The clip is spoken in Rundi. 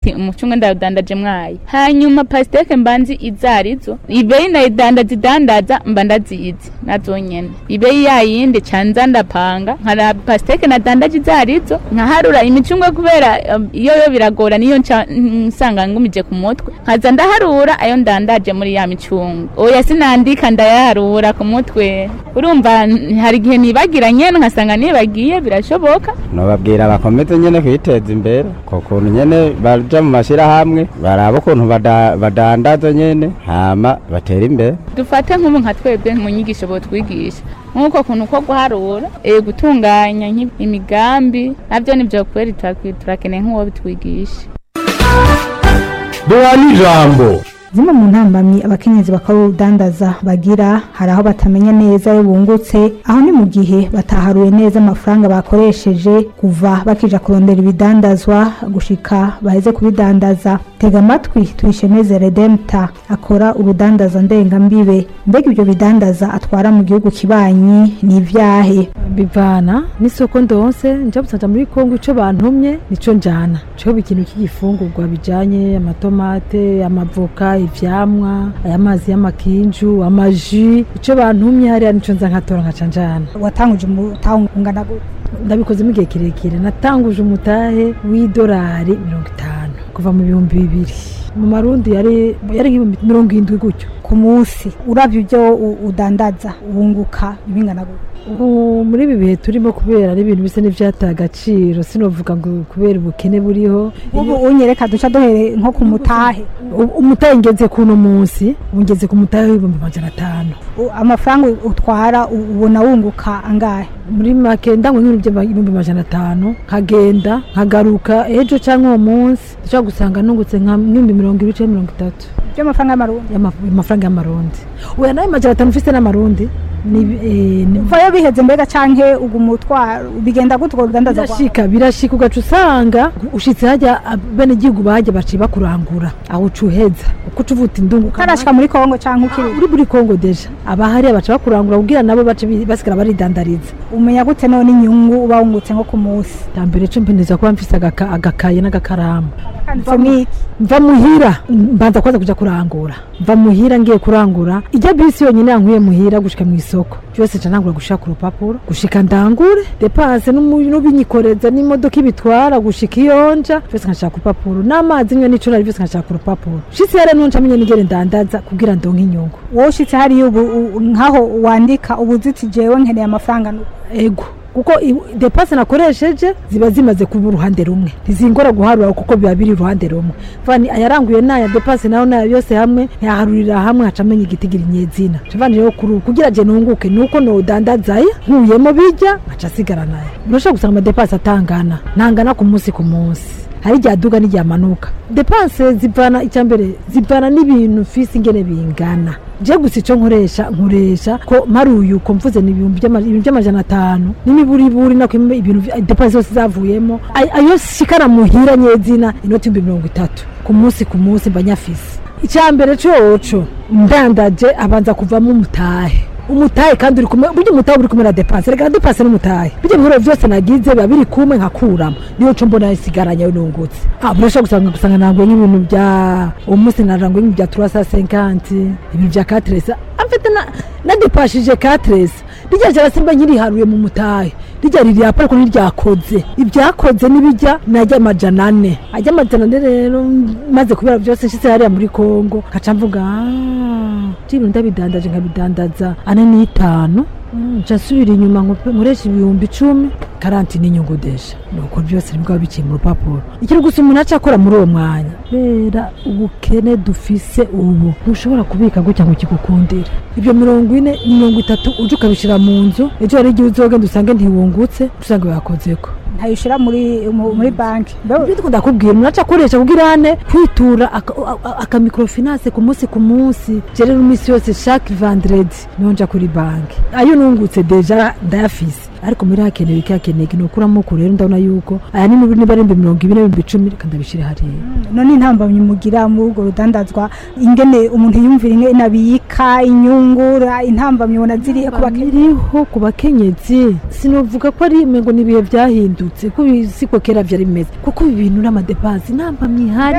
umucungwe ndawudandaje mwayi hanyuma pasiteke mbanzi izarizo ibeyi ndayidandaza idandaza mba ndazizi nazo nyene ibeyi yayindi canza ndapanga nkara pasiteke nadandaje izarizo nkaharura imicungwe kubera um, iyo yo biragora niyo nca nsanga ngumije ku mutwe nkaza ndaharura ayo ndandaje muri ya micungwe oya sinandika ndayaharura ku mutwe urumva n- hari igihe nibagira nyene nkasanga nibagiye birashoboka nobabwira bakomeze nyene kwiteza imbere ko kuntu nyene baja mu mashirahamwe baraba ukuntu bada- badandaza nyene hama batera imbere dufate nk'ubu nka twebwe mu nyigisho botwigisha nk'uko kuntu ko guharura eh, gutunganya nk'i- imigambi navyo nivyo kweri turakwi- turakeneye nk'uwo bitwigisha duha n'ijambo zimwe mu ntambamyi abakenyezi bakora urudandaza bagira hari aho batamenya neza iyo bungutse aho ni mu gihe bataharuye neza amafaranga bakoresheje kuva bakija kurondera ibidandazwa gushika baheze kubidandaza tega amatwi tuyishemeze redempta akora urudandaza ndengambibe mbega ibyo bidandaza atwara mu gihugu kibanyi ni ivyahe bivana n'isoko ndonse nja busanja muri kongo ico bantumye nico njana co ikintu cy'igifungurwa bijanye amatomate amavoka ivyamwa ayamazi y'amakinju amaji ico bantumye hariya nico nza nkatora nkaca njana watanguje umutahe ungana gute ndabikozemo igihe kirekire natanguje umutahe w'idolari mirongo itanu kuva mu bihumbi bibiri mu marundi yari yari nk'ibihumbi mirongo indwi gutyo ku munsi uravye ibyo u- udandaza wunguka ibingana gute ubu muri ibi bihe turimo kubera n'ibintu bisa n'ivyataye agaciro sinovuga ngo kubera ubukene buriho ubu unyereka duca duhere nko ku mutahe U- umutahe ngeze kuno munsi ubu ngeze ku mutahe w'ibihumbi amajana atanu U- amafaranga utwara u- ubona wunguka angahe muri make ndangwa nk'ibintu by'ibihumbi amajana atanu nkagenda nkagaruka ejo cyangwa uwo munsi ndashobora gusanga nungutse nka nk'ibihumbi mirongo ibiri cyangwa mirongo itatu by'amafaranga y'amarundi y'ama- amafaranga y'amarundi uya nayo majana atanu ufise n'amarundi ni eh, ni- vayo biheze mbega canke uguma utwara bigenda gute urwo rudandaza rwawe birashika birashika ugaca usanga ushitse hajya bene igihugu bajya baciye bakurangura aho uca uheza uko uca uvuta indungu ukarashika muri kongo canke ukiri uri muri kongo deja abahariya baca bakurangura kugira nabo bace bi- basigara baridandariza umenya gute none inyungu uba wungutse nko ku munsi ya mbere co mpeneza kuba mfise agaka- agakaye n'agakaramu famiki mva muhira mbanza kwanza kuja kurangura mva muhira ngiye kurangura ijya bisi yonyine yankuye muhira gushika mu isoko byose nca ntangura gushaka urupapuro gushika ndangure depanse n'umu- n'ubinyikoreza n'imodoka ibitwara gushika iyonja byose nkashaka urupapuro n'amazi nywe n'icurari byose nkashaka urupapuro shitse yare nunca menye nigere ndandaza kugira ndonke inyungu wowe ushitse hariya ubu u- nkaho wandika ubu uzi jewe nkeneye amafaranga nu- ego kuko i- depanse nakoresheje ziba zimaze kuba uruhande rumwe ntizingora guharura kuko biba biri uruhande rumwe vani ayaranguye naya depanse nayo nayo yose hamwe ntiyaharurira hamwe haca amenya igitigira inyezina cavani rero kuri ubu kugira je nunguke nuko nodandazayo nkuyemo bijya aca asigara nayo urashobora gusanga amadepanse atangana ntangana ku munsi ku munsi hari igihe aduga n'igihe amanuka depanse zivana icya mbere zivana n'ibintu fisi ingene bingana je gusa ico nkoresha nkoresha ko maruyu uko mvuze ni ibihumbi by'ama- ibintu by'amajana atanu n'imiburiburi nako im- ibintu vya- depanse zose zavuyemo Ay- ayo shikara muhira nyezina inoti ibihumbi mirongo itatu ku munsi ku munsi mba nyafise icya mbere coco ndandaje abanza kuvamo umutahe umutahe kandi uri kumwe burya umutahe uri kumwe na depanse reka na depanse n'umutahe bijya ibihoro byose nagize biba biri kumwe nkakuramo niyo co mbona isigaranye nungutse ah murashobora gusanga gusanga nanguye nk'ibintu bya uwo munsi naranguye nk'ibintu bya turasa senkanti ibintu bya katresa amfite na nadepashije katresa rijya jara simba nkiriharuye mu mutahe rijya riri hapa ariko ntiryakoze ibyakoze n'ibijya najya amajana ane ajya amajana ane rero maze kubera byose nshyize hariya muri kongo nkaca mvuga "Ah, ibintu ndabidandaje nkabidandaza ane n'itanu Mm, nca nsubira inyuma nkope- nkoresha ibihumbi icumi karanti n'inyungu deja nuko byose nibwo biba biciye mu rupapuro ikiri gusa umuntu aca akora muri uwo mwanya kubera ubukene dufise ubu ntushobora kubika gutya ngo kigukundire ibyo mirongo ine mirongo itatu uje ukabishyira mu nzu ejo hari igihe uzogenda usange ntiwungutse usanga yakozeko ntayishira muri mu- muri banki ibyo dukunda kubwira umuntu aca akoresha kugira ane kwitura aka- a- aka microfinance ku munsi ku munsi je rero iminsi yose chaque vendredi niho nja kuri banki ayo nungutse deja ndayafise ariko muri hakenewe iki hakenewe iki nukuramo ku rero ndabona yuko aya ni niba niba ari ibihumbi mirongo ibiri n'ibihumbi icumi reka ndabishire hariya none intambamyi mugira muri urwo rudandazwa ingene umuntu yumvira ingene abika inyungura intambamyi ubona zirihe ku bakenya iriho ku bakenyezi sinovuga ko ari ngo ni ibihe byahindutse ko siko kera byari bimeze kuko ibi bintu n'amadepansi nta mpamyi ihari